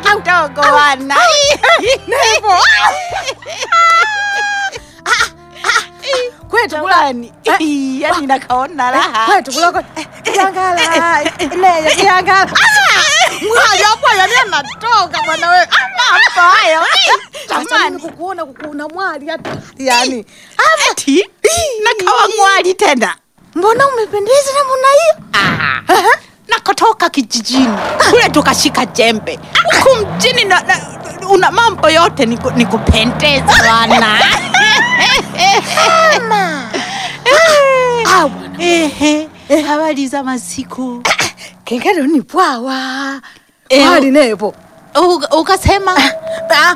mtogo wana kwetu kula jamani yani nakaona raha kwetu kuloko kiangala neyo kiangala mwaja hapo yani anatoka bwana wewe mambo hayo jamani jamani kukuona kukuona mwali hata yani ati nakawa mwali tena mbona umependeza namna hiyo Ah, nakotoka kijijini kule tukashika jembe huku mjini na, na, una mambo yote niku- nikupendeza bwana Ah, bwana. Ehe, habari za masiku kengele ni pwawa Eh, mwali nepo Uka- ukasema Ah,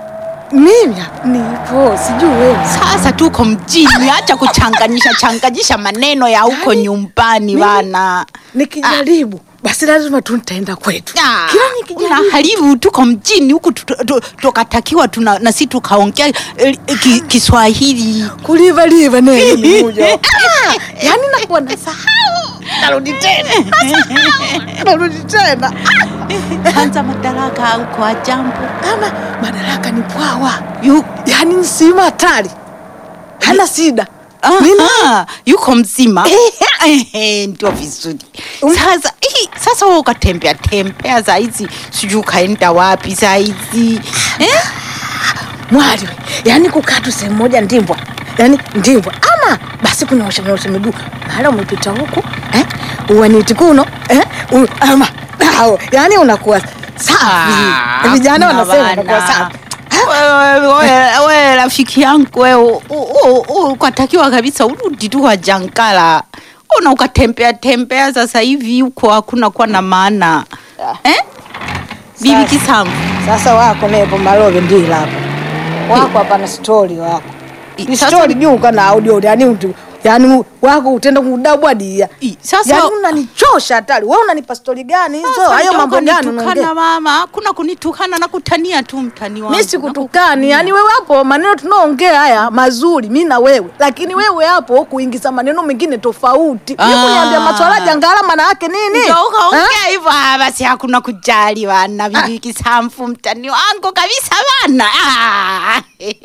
mimi hapa nipo sijui wewe sasa tuko mjini acha kuchanganyisha changanyisha maneno ya huko Yaani, nyumbani mimi- bana nikijaribu basi lazima tu nitaenda kwetu Ah, kila nikijaribu unaharibu tuko mjini huku tu- tu- tu- tukatakiwa tuna na si tukaongea eh, ki, Kiswahili kuliva liva neno ni moja Ah, yani nakuwa nasahau narudi tena narudi tena kwanza madaraka huko ajambo ama madaraka ni pwawa Yu- yani nsima hatari hana sida Mimi- Aha, yuko mzima Ehe, ndio vizuri Um- sasa hii, sasa wewe ukatembea tembea saizi sijui ukaenda wapi saizi eh? mwali we, yani kukaa tu sehemu moja ndimbwa yani ndimbwa ama basi kunaosha naosha miguu mara umepita huku eh? uwaniti kuno eh? u, ama ao yani unakuwa safi Ah, vijana hakuna wanasema bana. unakuwa safi Wewe- wewe wewe rafiki yangu wewe u- u- u- ukatakiwa kabisa urudi tu kwa Jankala una ukatembea tembea sasa hivi huko hakuna kuwa na maana eh? bibi Sasa. kisamvu sasa wako nepo malove ndila hapo wako hapana stori wako I- ni sasa- stori juu kana audio yani utu yani wako utenda kudabwadia I- sasa- yani unanichosha hatari wewe unanipa stori gani hizo Sasa hayo ndio mambo gani ukanitukana unaongea mama kuna kunitukana na kutania tu mtani wangu mi sikutukani yani wewe hapo maneno tunaongea haya mazuri mi na wewe lakini wewe hapo kuingiza maneno mengine tofauti Ah. mi kuniambia maswala jangala maana yake nini Ndio Ha? ukaongea hivyo ah, basi hakuna kujali wana bibi kisamfu mtani wangu kabisa bana Ah,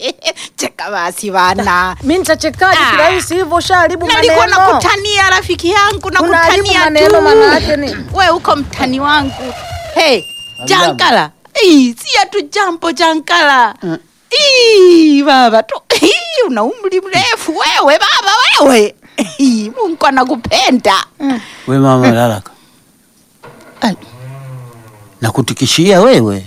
cheka basi bana mi nitachekaje Ah. kirahisi hivyo shaharibu nalikuwa maneno nakutania rafiki yangu Unaharibu nakutania maneno tu maana yake nini? we uko mtani wangu hey, Hamjambo. jankala Ii, siya tu jambo jankala Ii, baba tu Ii, una umri mrefu wewe baba wewe Ii, mungu anakupenda We mama Lalaka, Ai, nakutikishia wewe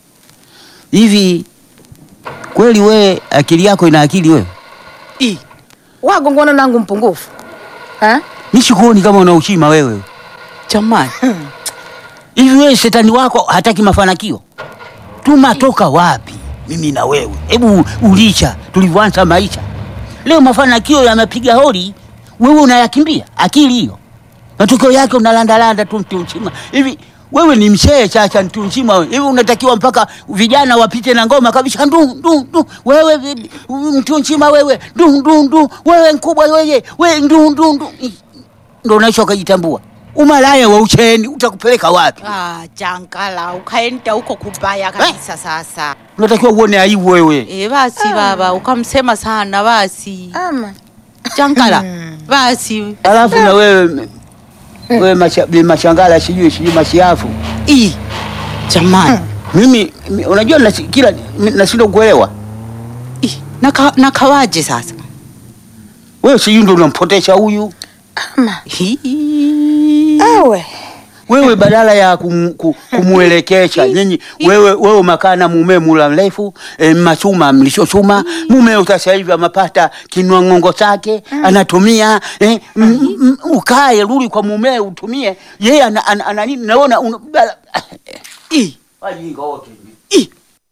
hivi kweli, we akili yako ina akili wewe? ii. wagongona nangu mpungufu Ha? Mi sikuoni kama una ushima wewe. jamani Hivi wewe shetani wako hataki mafanikio? Tunatoka wapi mimi na wewe? Hebu ulicha tulivyoanza maisha. Leo mafanikio yamepiga holi, wewe unayakimbia. Akili hiyo, matokeo yake unalandalanda tu mtu mzima hivi. Wewe ni mshee chacha, mtu mzima wewe. Hivi unatakiwa mpaka vijana wapite na ngoma kabisa, ndu ndu ndu, wewe vi- mtu mzima wewe, ndu ndu ndu, wewe mkubwa wewe, wewe ndu ndu ndu, ndo unaisha ukajitambua. Umalaya wa ucheni utakupeleka wapi? ah, jankala ukaenda huko kubaya kabisa sasa unatakiwa uone aibu wewe. e, basi baba ukamsema sana basi ama jankala basi Alafu na wewe wewe macha, bi machangala sijui sijui mashiafu. Ii, jamani Mimi mi- unajua nasi, kila mi- nashindwa kuelewa. Ih, naka, nakawaje sasa Wewe sijui ndio unampotesha huyu. ama Hii. ewe Wewe badala ya kum, ku- kumuelekesha nyinyi wewe wewe umekaa na mume mula mrefu e, machuma mlishochuma mume sasa hivi amepata kinwa ng'ongo chake anatumia e, m, m, ukae rudi kwa mume utumie yeye ana, ana, ana, nini naona una, bala- Ih, wajinga wote ih,